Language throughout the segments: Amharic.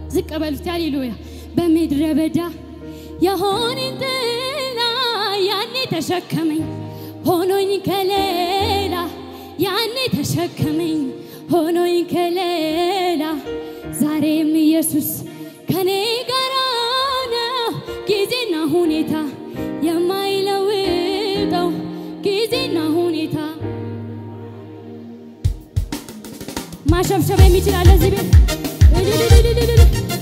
ዝቅ በሉት ሃሌሉያ። በምድረ በዳ የሆነኝ ጥላ ያኔ ተሸከመኝ ሆኖኝ ከሌላ ያኔ ተሸከመኝ ሆኖኝ ከሌላ ዛሬም ኢየሱስ ከኔ ጋር ነው ጊዜና ሁኔታ የማይለውጠው ጊዜና ሁኔታ ማሸብሸብ የሚችላለ እዚህ ቤት እልልልልልልል።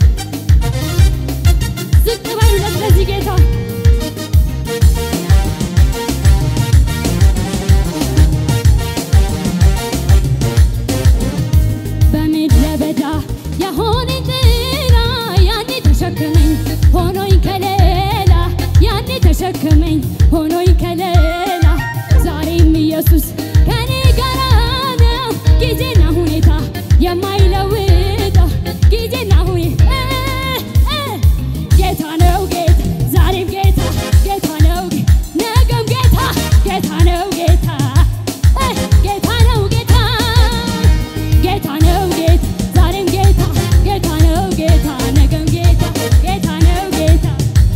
ዝቅ በሉለት ለዚህ ጌታ በምድረ በዳ የሆነኝ ጥላ ያኔ ተሸከመኝ ሆኖኝ ከሌላ ያኔ ተሸከመኝ ሆኖኝ ከሌላ ዛሬም ኢየሱስ ከኔ ጋር ነው ጊዜና ሁኔታ የማይለውጠው ጊዜና ሁኔታ ጌታ ነው ጌታ ዛሬም ጌታ ጌታ ነው ጌ- ነገም ጌታ ጌታ ነው ጌታ እ ጌታ ነው ጌታ ጌታ ነው ጌታ ዛሬም ጌታ ጌታ ነው ጌታ ነገም ጌታ ጌታ ነው ጌታ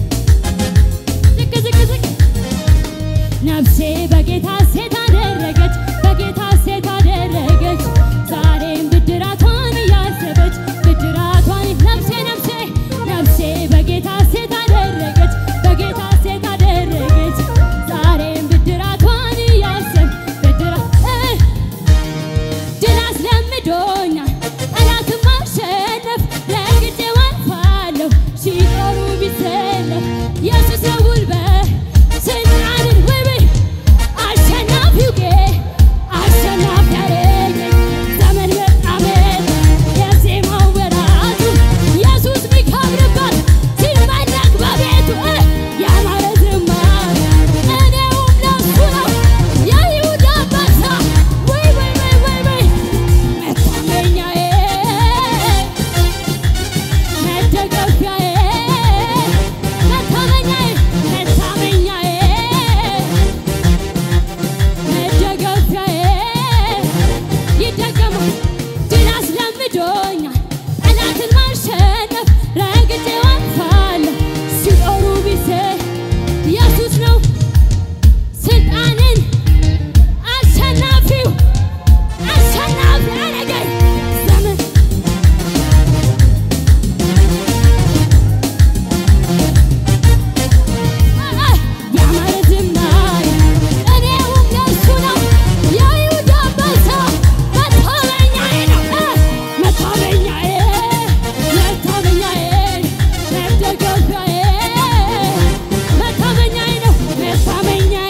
ዝቅ ዝቅ ዝቅ ነፍሴ በጌታ ሴት አደረገች በጌታ ሴት አደረገች ዛሬም ብድራቷን እያሰበች ብድራቷን ነፍሴ ነፍሴ ነፍሴ በጌታ ሴት አደረገች በጌታ ሴት አደረገች ዛሬም ብድራቷን እያሰብ ብድራ እ ድል አስለምዶኛል ጠላትን ማሸነፍ ረግጬው አልፋለሁ ሲጦሩ ቢሰለፍ ኢየሱስ ነው ጉልበት ስልጣንን ውብ አሸናፊው ጌ አሸናፊ ያረገኝ ዘመን በጣም የዜማው ወራቱ ኢየሱስ ሚከብርበት ሲመለክ በቤቱ እ ያማረ ዝማሬ እኔውም ለሱ ነው የይሁዳ አንበሳ ወይ ወይ ወይ ወይ ወይ መታመኛዬ መደገፊያዬ መታመኛዬ መታመኛዬ መደገፊያዬ ይደገማል ድል አስለምዶኛል ጠላትን ማሸነፍ ረግጬው አልፋለሁ ሲጦሩ ቢሴ ኢየሱስ ነው ስልጣንን አሸናፊው አሸናፊ ያረገኝ ዘመን ያማረ ዝማሬ እኔውም ለእሱ ነው የይሁዳ አንበሳ መታመኛዬ ነው መታመኛዬ መታመኛዬ መደገፊያዬ መታመኛዬ ነው መታመኛዬ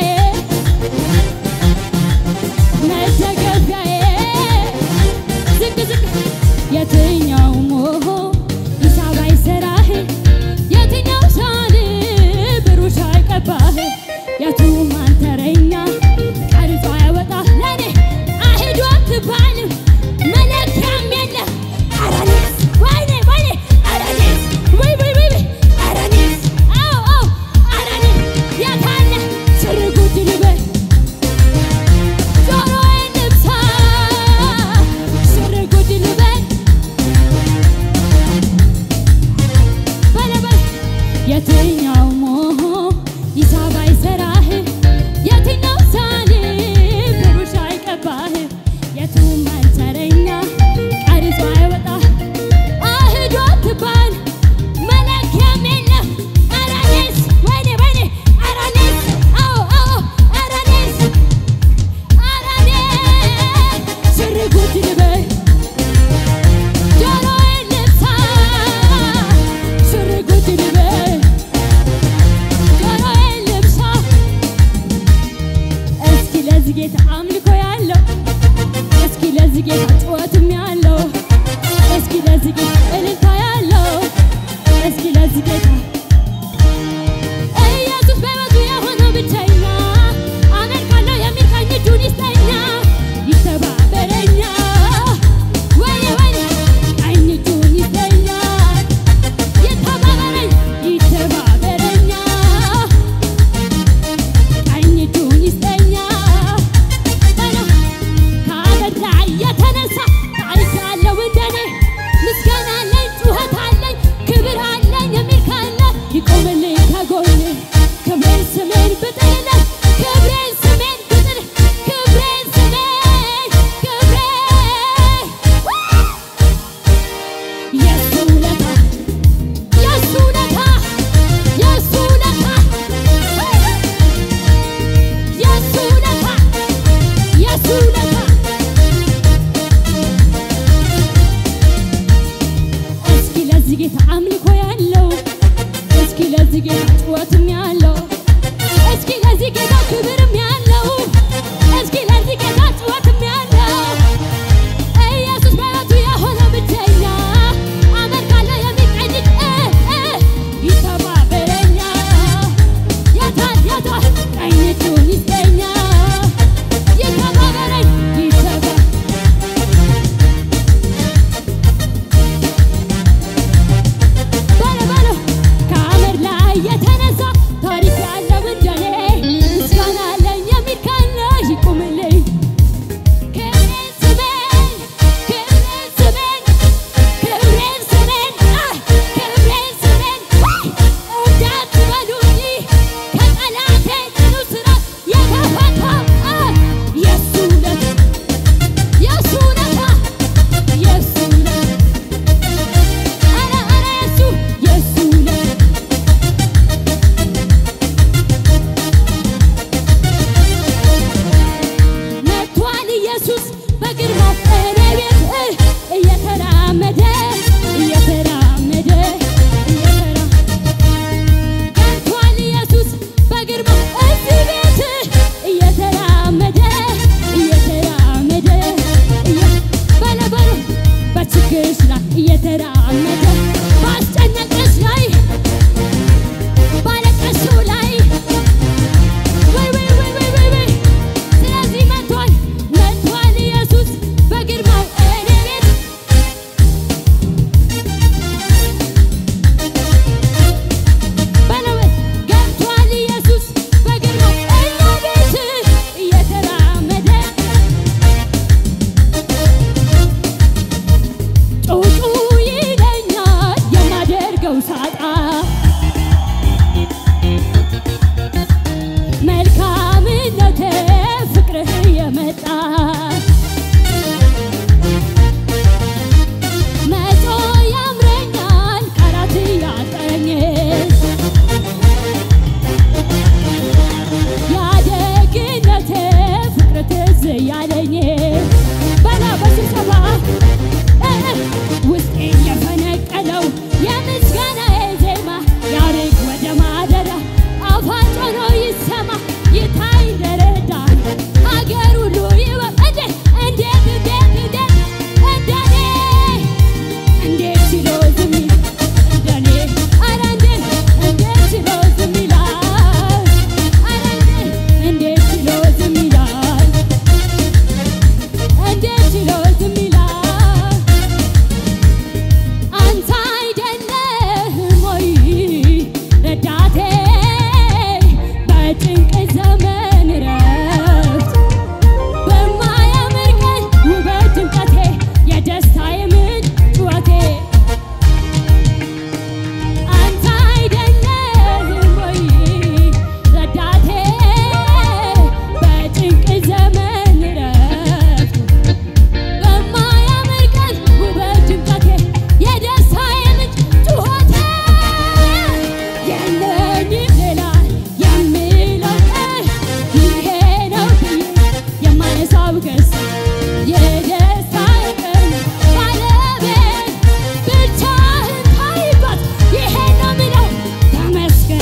መደገፊያዬ ዝቅ ዝቅ የትኛው ሞሆ ሂሳብ አይሰራህ የትኛው ሳል ብሩሽ አይቀባህ የቱ ማንተረኛ ቀርጾ ያወጣ ለኔ አሂዱ አትባልም መለኪያም የለም አረኔስ ወይኔ ወይኔ አረኔስ ወይ ወይ ወይ ወይ አረኔስ አዎ አዎ አረኔ የታለ ስርጉድ ልበል ጆሮዬን ልብሳ ስርጉድ ልበል ለዚህ ጌታ አምልኮ ያለው እስኪ ለዚህ ጌታ ጩኸትም ያለው እስኪ ለዚህ ጌታ ክብርም ያለው እስኪ ለዚህ ጌታ ጩኸትም ያለው ኢየሱስ በሕይወቱ የሆነ ብቸኛ አመልካለሁ የሚቀኝ እጅ እ እ ይተባበረኛ የታል የታል ቀኝ እጁን ይስጠኛ ይተባበረኝ ይተባ በለ በለ ከአመድ ላይ የተነሳ ታሪክ ያለው እንደኔ ምስጋና አለኝ የሚል ካለ ይቁምልኝ። ክብሬን ስሜን ክብሬን ስሜን ክብሬን ስሜን አ ክብሬን ስሜን ወይ እንዳትበሉኝ ከጠላቴ ጽኑ ስራት የተፈታ አ የሱ ውለታ የሱ ውለታ የሱ ውለታ ኧረ ኧረ የሱ የሱ ውለታ መጥቷል ኢየሱስ በግርማው እኔ ቤት እ እየተራመደ እየተራመደ እየተራ መጥቷል ኢየሱስ በግርማው እዚህ ቤት እየተራመደ እየተራመደ እየ- በለ በለ በችግርሽ ላይ እየተራመደ ባስጨነቀሽ ላይ ባለቀሽው ላይ ወይ ወይ ወይ ወይ ወይ ወይ ስለዚህ መጥቷል መጥቷል ኢየሱስ በግርማው እኔ ቤት በለው ገብቷል ኢየሱስ በግርማው እኛ ቤት እየተራመደ ጩጩ ይለኛል የማደርገው ሳጣ መልካምነቴ ፍቅርህ የመጣ መቶ ያምረኛል ቃላት ያጠኝ ያደግነቴ ፍቅር ትዝ ያለኝ በላ በስብሰባ እ እ ውስጤ የፈነቀለው የምስጋናዬ ዜማ ያርግ ወደ ማደሪያ አፋጭ ሆኖ ይሰማ ይታይ ደረዳ ሀገር ሁሉ ይወቅ እንዴት እንዴት እንዴት እንደኔ እንዴት ችሎ ዝም ይል እንደኔ ኧረ እንዴት እንዴት ችሎ ዝም ይላል ኧረ እንዴት እንዴት ችሎ ዝም ይላል እንዴት ችሎ ዝም ይላል አንተ አይደለህም ወይ ረዳቴ በጭንቅ ዘመን ረፍት በማያምር ቀን ውበት ድምቀቴ የደስታዬ ምንጭ ጩኸቴ አንተ አይደለህም ወይ ረዳቴ በጭንቅ ዘመን ረፍት በማያምር ቀን ውበት ድምቀቴ የደስታዬ ምንጭ ጩኸቴ የለኝም ሌላ የምለው ይሄ ነው ብዬ የማነሳው ገስ የደስታዬ ቀን ባለቤት ብቻህን ታይባት ይሄ ነው ምለው ተመስገን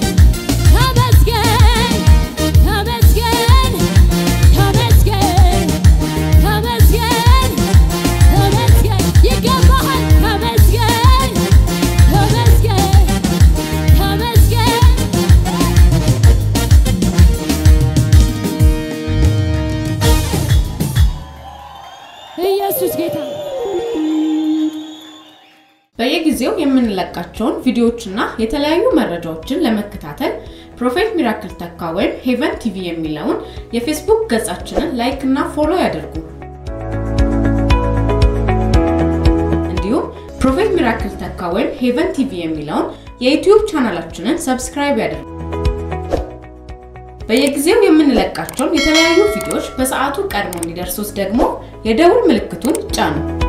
ተመስገን ተመስገን ተመስገን ተመስገን ተመስገን ይገባሃል ተመስገን ተመስገን ተመስገን ኢየሱስ ጌታ በየጊዜው የምንለቃቸውን ቪዲዮዎችና የተለያዩ መረጃዎችን ለመከታተል ፕሮፌት ሚራክል ተካ ወይም ሄቨን ቲቪ የሚለውን የፌስቡክ ገጻችንን ላይክ እና ፎሎ ያድርጉ። እንዲሁም ፕሮፌት ሚራክል ተካ ወይም ሄቨን ቲቪ የሚለውን የዩቲዩብ ቻናላችንን ሰብስክራይብ ያድርጉ። በየጊዜው የምንለቃቸውን የተለያዩ ቪዲዮዎች በሰዓቱ ቀድሞ እንዲደርሱት ደግሞ የደውል ምልክቱን ጫኑ።